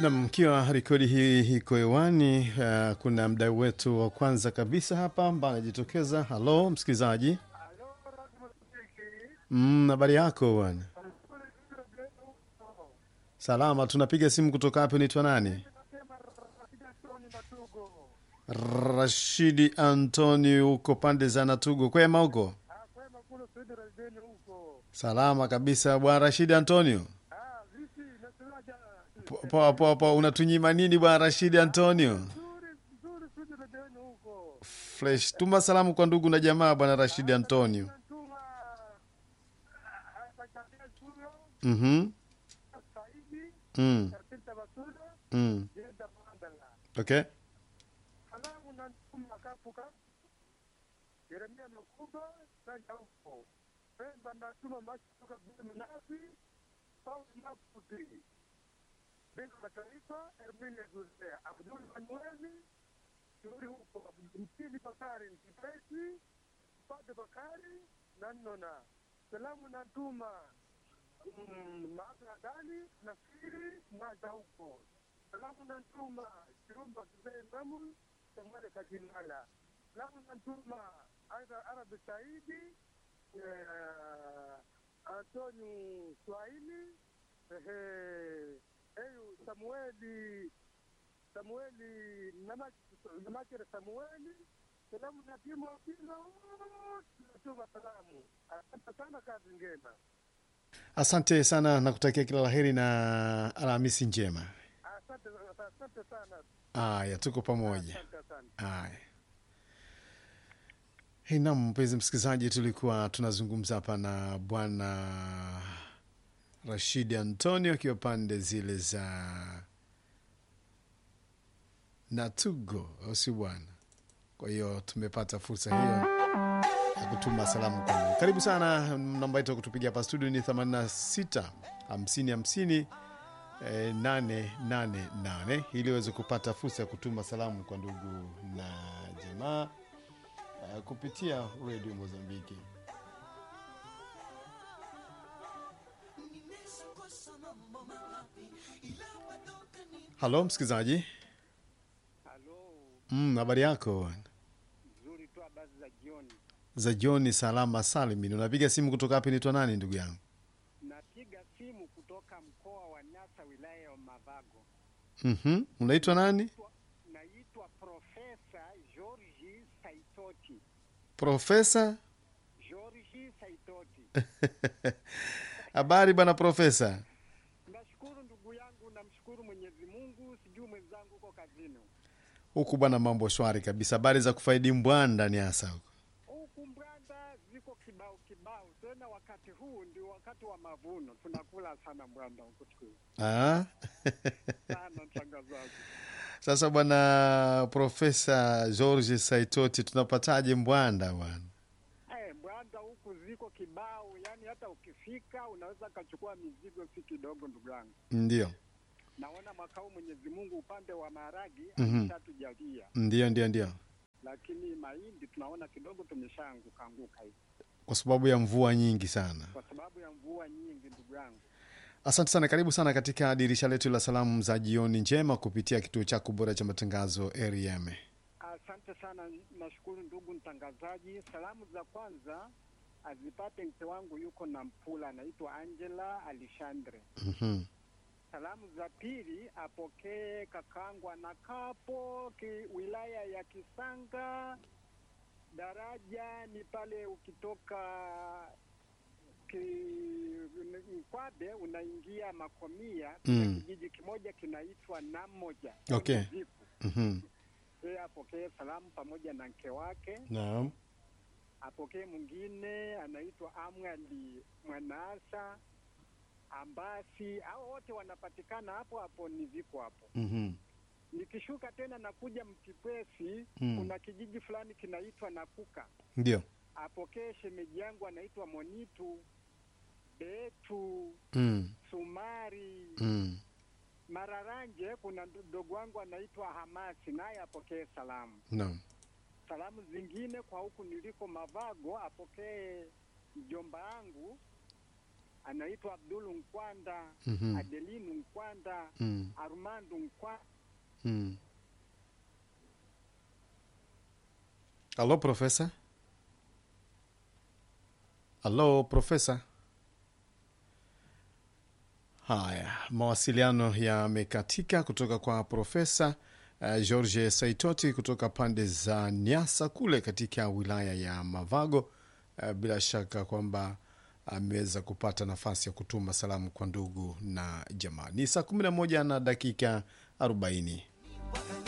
Nam, mkiwa rekodi hii iko hewani, uh, kuna mdau wetu wa kwanza kabisa hapa ambaye anajitokeza. Halo msikilizaji, Mm, habari yako bwana? Salama, tunapiga simu kutoka hapo. Unaitwa nani? Rashidi Antoni, huko pande za Natugo. Kwema huko? Salama kabisa bwana Rashidi Antonio. Po- Poa poa poa, unatunyima nini bwana Rashidi Antonio? Fresh, tuma salamu kwa ndugu na jamaa bwana Rashidi Antonio. Mhm. Mm. Mm. Okay. Yeremia Makuba sanja huko Pemba natuma machi kutoka Mnazi Paul Maputi Benki la Taifa Hermine Zuzea Abdul Manueli Shuri huko Mtili Bakari Mtipesi Pate Bakari Nanona Salamu natuma mm, Maaka Dali Nasiri Mwaza huko Salamu natuma Kirumba Kizee Namun Samale Kakinala Salamu natuma aidha Arabi Saidi eh, Antoni Swahili ehe, eyu Samueli Samueli Namach- Namachere Samueli salamu na timu wapila wote natuma salamu. Asante sana, kazi njema. Asante sana na kutakia kila laheri na Alhamisi njema. Asante, asante sana, Aya, tuko pamoja. asante, asante. Aya. Hey, nam mpenzi msikilizaji, tulikuwa tunazungumza hapa na bwana Rashidi Antonio akiwa pande zile za Natugo, au si bwana? Kwa hiyo tumepata fursa hiyo ya kutuma salamu kwenu. Karibu sana. Namba yetu ya kutupigia hapa studio ni 86 50 50 eh, 888 ili uweze kupata fursa ya kutuma salamu kwa ndugu na jamaa eh, kupitia redio Mozambiki. Halo msikilizaji, Halo, Mm, habari yako nzuri tu, habari za jioni. za jioni? Salama salimini. Unapiga simu kutoka wapi? Nitwa nani ndugu yangu? Napiga simu kutoka mkoa wa Nyasa, wilaya ya Mavago. Mhm, unaitwa nani? Naitwa Profesa Georgi Saitoti. Profesa. Georgi Saitoti. Habari bwana profesa. Nashukuru ndugu yangu, namshukuru Mwenyezi Mungu. Sijui mwenzangu huko kazini Huku bwana, mambo shwari kabisa. Habari za kufaidi mbwanda ni hasa huko. huku Mbwanda ziko kibao kibao, tena wakati huu ndio wakati wa mavuno, tunakula sana Mbwanda huku siku hizi. Ah? sana mtangazaji. Sasa bwana profesa George Saitoti, tunapataje mbwanda bwana? Eh, Mbwanda huku ziko kibao, yani hata ukifika unaweza kachukua mizigo si kidogo, ndugu yangu. Ndio, Naona mwaka huu Mwenyezi Mungu upande wa maharagi Mhm. ameshatujalia, ndio, ndio, ndio, lakini mahindi tunaona kidogo tumeshaanguka anguka hivi kwa sababu ya mvua nyingi sana. kwa sababu ya mvua nyingi, ndugu yangu. Asante sana, karibu sana katika dirisha letu la salamu za jioni njema kupitia kituo chako bora cha matangazo REM. Asante sana, nashukuru ndugu mtangazaji. Salamu za kwanza azipate mke wangu yuko na Mpula, anaitwa Angela Alexandre. Mhm. Salamu za pili apokee kakangu anakapo ki, wilaya ya Kisanga, daraja ni pale ukitoka ki, Mkwabe unaingia Makomia, kuna Mm. kijiji kimoja kinaitwa Namoja. Okay. Ziku. Mhm. Yeye apokee salamu pamoja na mke wake. Naam. Apokee mwingine anaitwa Amwali Mwanaasa Ambasi, hao wote wanapatikana hapo hapo, ni ziko hapo. Mhm. Nikishuka tena nakuja Mkipwesi, Mm. kuna kijiji fulani kinaitwa Nakuka. Ndio. Apokee shemeji yangu anaitwa Monitu Betu Mm. Sumari Mm. Mararanje. Kuna mdogo wangu anaitwa Hamasi, naye apokee salamu. Naam. Salamu zingine kwa huku niliko Mavago, apokee mjomba wangu anaitwa Abdulu Nkwanda, Mhm. Adelinu Nkwanda, Mm. Armando Nkwanda. Mm. Alô, profesa? Alô, profesa? Haya, mawasiliano yamekatika kutoka kwa profesa uh, George Saitoti kutoka pande za Nyasa kule katika wilaya ya Mavago. Uh, bila shaka kwamba ameweza kupata nafasi ya kutuma salamu kwa ndugu na jamaa. Ni saa 11 na dakika 40.